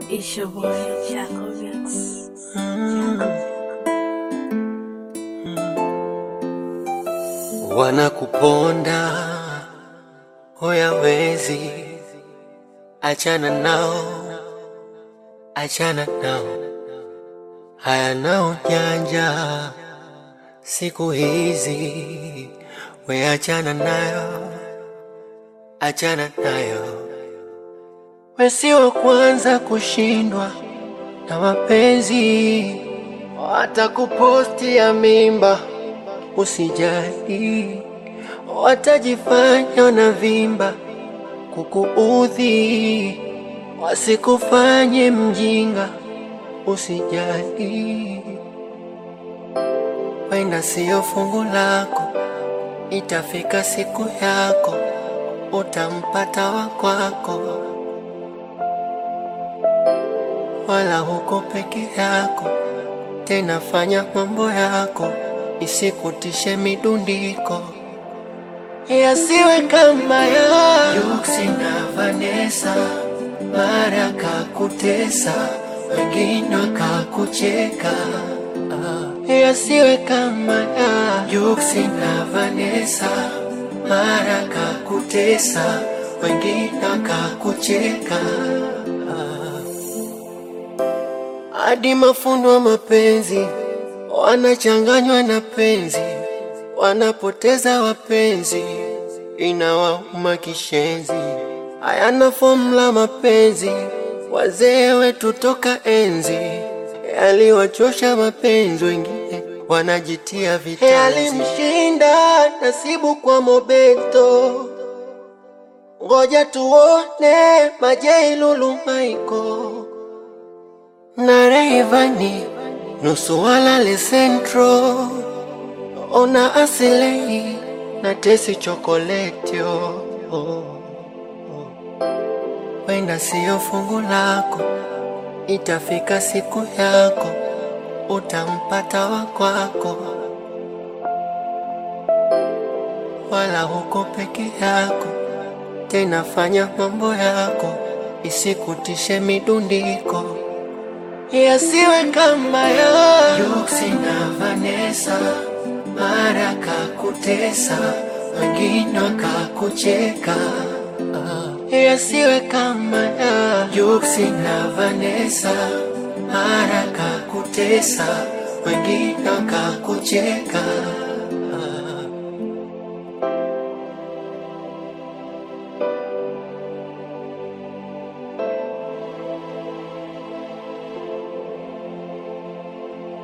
It's your boy, Jackal Beats. Wanakuponda huyawezi, achana nao, achana nao, hayana ujanja siku hizi, we achana nayo, achana nayo, we si wa kwanza kushindwa na mapenzi, watakupostia mimba usijali, watajifanya na vimba kukuudhi, wasikufanye mjinga, usijali, wenda siyo fungu lako, itafika siku yako, utampata wa kwako, wala huko peke yako tena fanya mambo yako, isikutishe midundiko, yasiwe kama ya Yuksi na Vanessa, mara kakutesa, wengine wakakucheka. Ah, yasiwe kama ya Yuksi na Vanessa, mara kakutesa, wengine wakakucheka. hadi mafundo wa mapenzi wanachanganywa na penzi, wanapoteza wapenzi, inawauma kishenzi. Hayana fomula mapenzi, wazee wetu toka enzi yaliwachosha mapenzi, wengine wanajitia vitanzi. Yalimshinda nasibu kwa Mobeto, ngoja tuone Majei Lulu Michael na Rayvanny nusu walale Central, ona asilei na tesi chokoletio oh, oh. Wenda siyo fungu lako, itafika siku yako, utampata wa kwako, wala huko peke yako. Tena fanya mambo yako, isikutishe midundiko yasiwe kama ya Yuksi na Vanessa, mara kakutesa, wengine wakakucheka. Ah, yasiwe kama ya Yuksi na Vanessa, mara kakutesa, wengine wakakucheka.